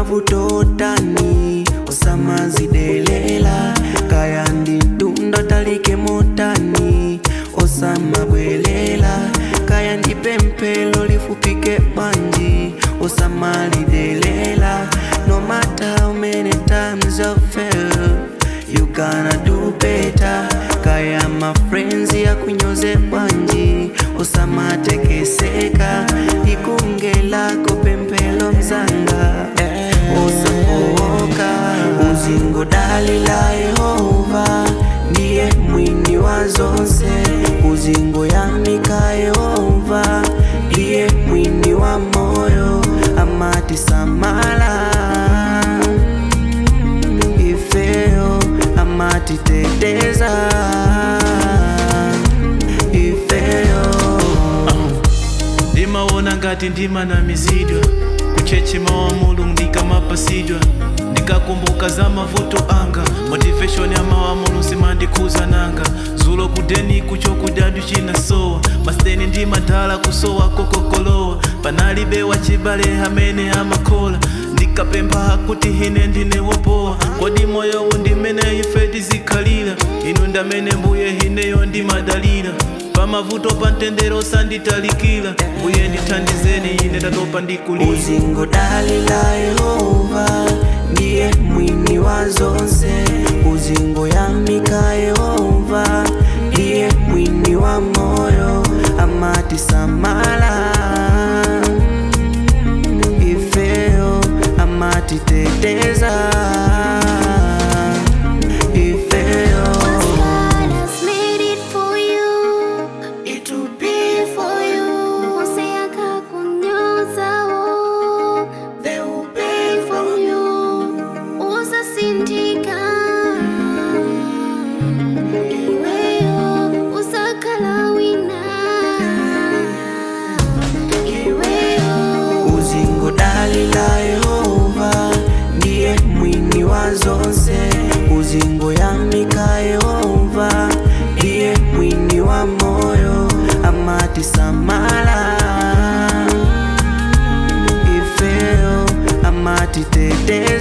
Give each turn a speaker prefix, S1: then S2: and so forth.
S1: mavutotani osamazidelela kaya nditunda talike motani osamabwelela kaya ndipemphelo lifupike bwanji osamalidelela no matter how many times I fail you gonna do better kaya mafrenzi yakunyoze bwanji osamatekeseka ikunge lako pemphelo mzanga osafoka uzingo dali la yehova ndiye mwini wa zonse uzingo yamika yehova ndiye mwini wa moyo amati samala ifeo amati teteza ifeo
S2: ndimawona ngati ndimanamizidwa kuchechema wa mulungu ndikamapasidwa ndikakumbuka za mavuto anga motivation ya mawa mulungu simandikhuza nanga zulo kudeni kucho kudadu chinasowa masiteni ndimadala kusowa kokokolowa panalibe wachibale amene amakhola ndikapempha kuti ine ndine wopowa kodi moyo undimene ife tizikhalira inu ndamene mbuye ineyo ndimadalira pamavuto pa mtendere sanditalikira mbuye ndithandizeni ine tatopa ndikulira
S1: uzingo dali la yehova ndiye mwini wa zonse uzingo yamika yehova ndiye mwini wa moyo amati samala ifeo amati teteza ifeo
S3: God has made it for you.
S1: it will be for you
S3: Onse akakunyoza wo.
S1: they will pay for
S3: For you. Usasindika. Iweyo usakhala wina. Iweyo.
S1: uzingo dali la yehova ndiye mwini wa zonse uzingo yamika yehova ndiye mwini wa moyo amati samala ifeo amati teteza